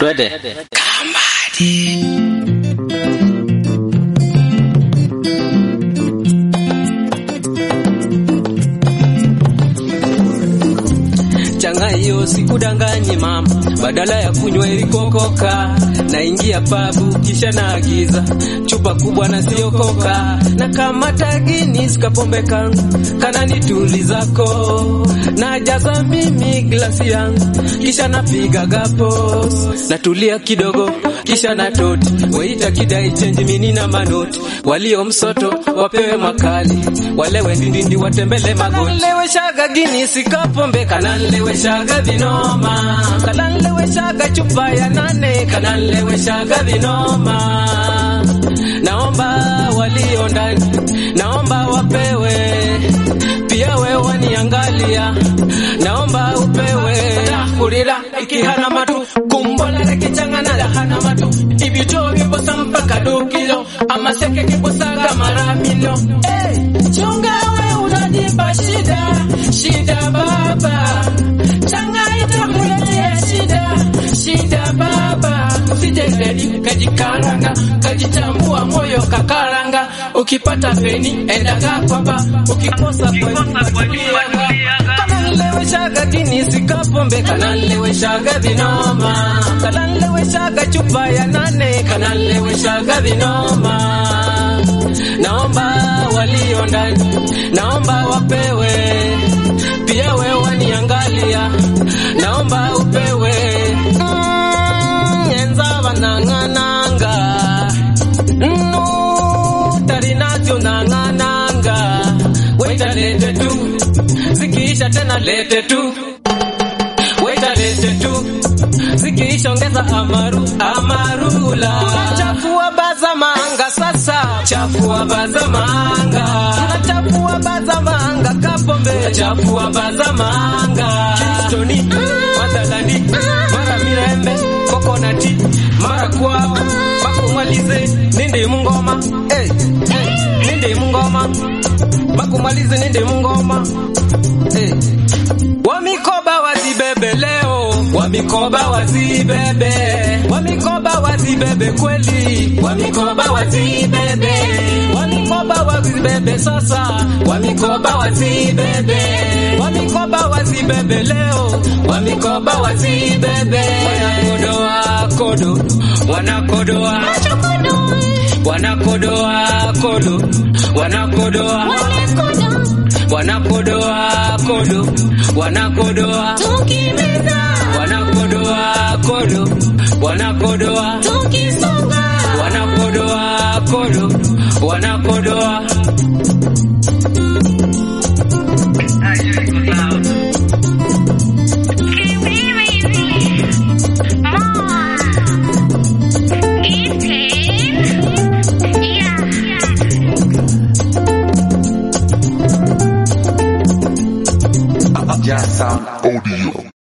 Twende. changa hiyo sikudanganyi mama, badala ya kunywa ilikokoka, naingia pabu kisha naagiza chupa kubwa na sio koka, na kama tagini sikapombe kangu kanani tuli zako, najaza mimi glasi yangu kisha napiga gapos, natulia kidogo kisha natoti weita kidai chenji mini na manoti, walio msoto wapewe makali, walewe ndindindi watembele magoti, kananleweshaga gini sikapombe kananleweshaga vinoma, kananleweshaga chupa ya nane kananleweshaga vinoma. Naomba walio ndani, naomba wapewe pia, we waniangalia, naomba upewe kulila ikihana matu kumbola kichangana lahana matu ibito bibosa mpaka dukilo amaseke kibosaga mara milo hey, chunga we unajipa shida shida baba changa itakuletea shida shida baba usijendeni kajikaranga kajichambua moyo kakaranga ukipata peni endaga kwamba ukikosa kweliaga kananleweshaga gini sikapombe kananleweshaga vinoma kananleweshaga chupa ya nane kananleweshaga vinoma naomba walio ndani naomba wapewe pia we waniangalia naomba upewe mm, enza vanang'ananga mm, tarinavyo nang'ananga weta lete tu zikiisha tena lete tu weta lete tu zikiisha ongeza amaru amarula chafua bazamanga sasa chafua bazamanga chafua bazamanga kapombe chafua bazamanga kistoni madalani mara mirembe kokonati mara kwao bakumalize nindi mungoma hey, hey, nindi mungoma bakumalize nindi mungoma hey. Wamikoba wazibebe leo, wamikoba wazibebe, wamikoba wazibebe kweli, wamikoba wazibebe, wamikoba wazibebe sasa, wamikoba wazibebe, wamikoba wazibebe leo, wamikoba wazibebe. Wanakodoa kodo, wanakodoa wanakodoa kodo, wanakodoa wanakodoa kodo, wanakodoa wanakodoa kodo, wanakodoa wanakodoa kodo, wanakodoa Just Sound Audio.